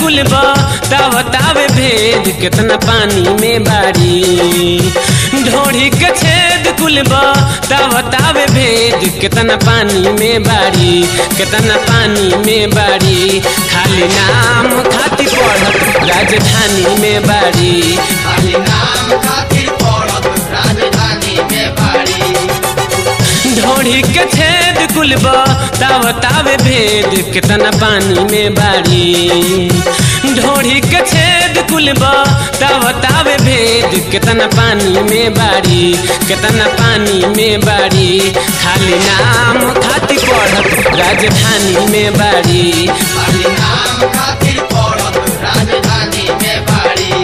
कुल बतावे भेद कितना पानी में बाड़ी ढोढ़ी के छेद कुल बतावे भेद कितना पानी में बाड़ी कितना पानी में बाड़ी खाली नाम खाती पढ़त राजधानी में बाड़ी खाली नाम खातिर पड़त राजधानी में बाड़ी ढोढ़ी के छेद कुल बतावे भेद कितना पानी में बाड़ी ढोढ़ी के छेद कुल बतावे भेद कितना पानी में बाड़ी कितना पानी में बाड़ी खाली नाम खाती पढ़त राजधानी में बाड़ी खाली नाम खातिर पड़त राजधानी में बाड़ी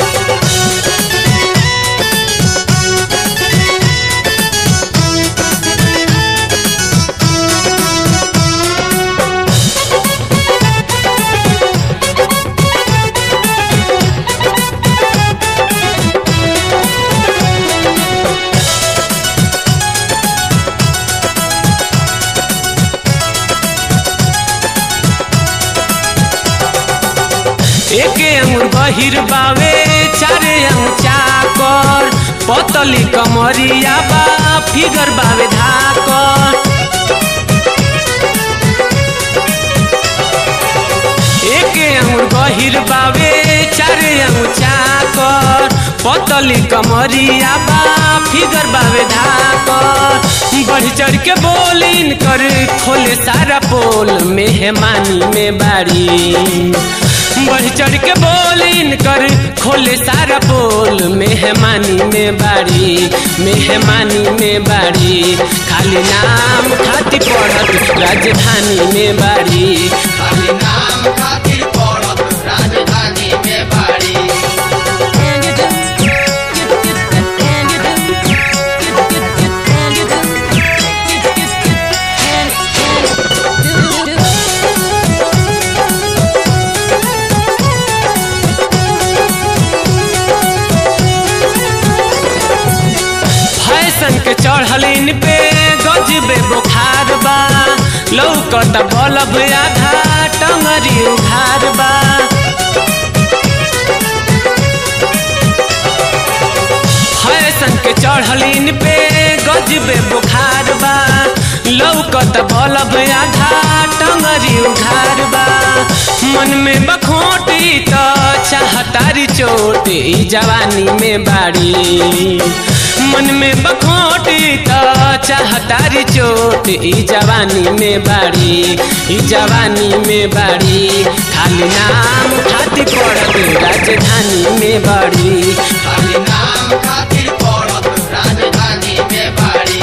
एक अंगुर बहिर बावे चारे अंग चाकर पतली कमरिया बा फिगर बावे धाकर एक अंगुर बहिर बावे चारे अंग चाकर पतली कमरिया बा फिगर बावे धाकर बढ़ चढ़ के बोलिन कर खोले सारा पोल मेहमानी में बाड़ी बढ़ चढ़ के बोलिन कर खोले सारा पोल मेहमानी में बाड़ी मेहमानी में बाड़ी खाली नाम खाती पढ़त राजधानी में बाड़ी खाली नाम खातिर पड़त राजधानी में बाड़ी And you do, get, get, get, and you do, get, get, get, and you do, get, get, get, and, and, do, do, do. Fashion के चढ़लिन पे गजबे बुखार बा लौकत बलब आधा टंगरी उघार बा फैशन के चढ़लिन पे गजबे बुखार बा लौकत बलब आधा टंगरी उघार बा मन में बखोटी तो चाहतारी चोट ई जवानी में बाड़ी मन में बखोटी तो चाहतारी चोट ई जवानी में बाड़ी ई जवानी में बाड़ी खाली नाम खाती पड़त राजधानी में बाड़ी खाली नाम खातिर पड़त राजधानी में बाड़ी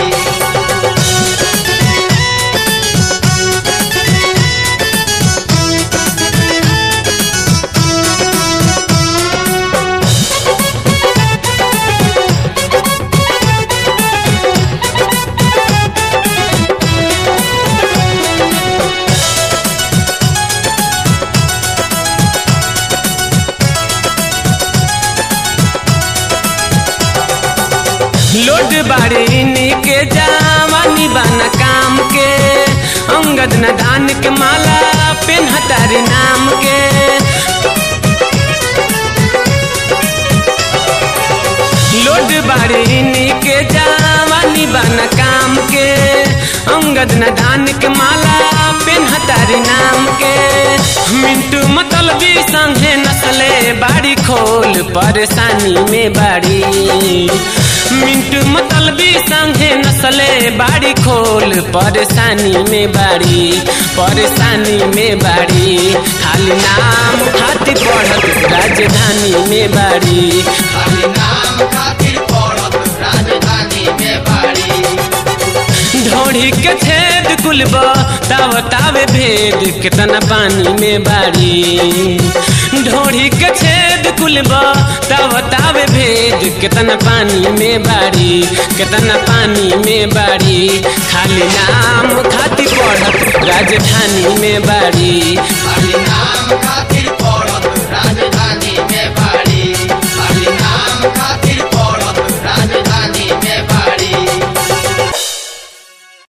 लोड बाड़े के जवानी बना काम के अंगद न दान के माला पेन हतारी नाम के लोड बाड़े के जवानी बना काम के अंगद न दान के माला पेन हतारी नाम के मिंटू मतलबी संगे नसले बाड़ी खोल परेशानी में बाड़ी मिंटू मतलबी संगे नसले बाड़ी खोल परेशानी में बाड़ी परेशानी में बाड़ी खाली नाम खाती पढ़त राजधानी में बाड़ी खाली नाम खातिर पड़त राजधानी में बाड़ी ढोढ़ी के छेद कुल बतावे भेद कितना पानी में बाड़ी ढोढ़ी के छेद कुल बतावे भेद कितना पानी में बाड़ी कितना पानी में बाड़ी खाली नाम खाती पढ़त राजधानी में बाड़ी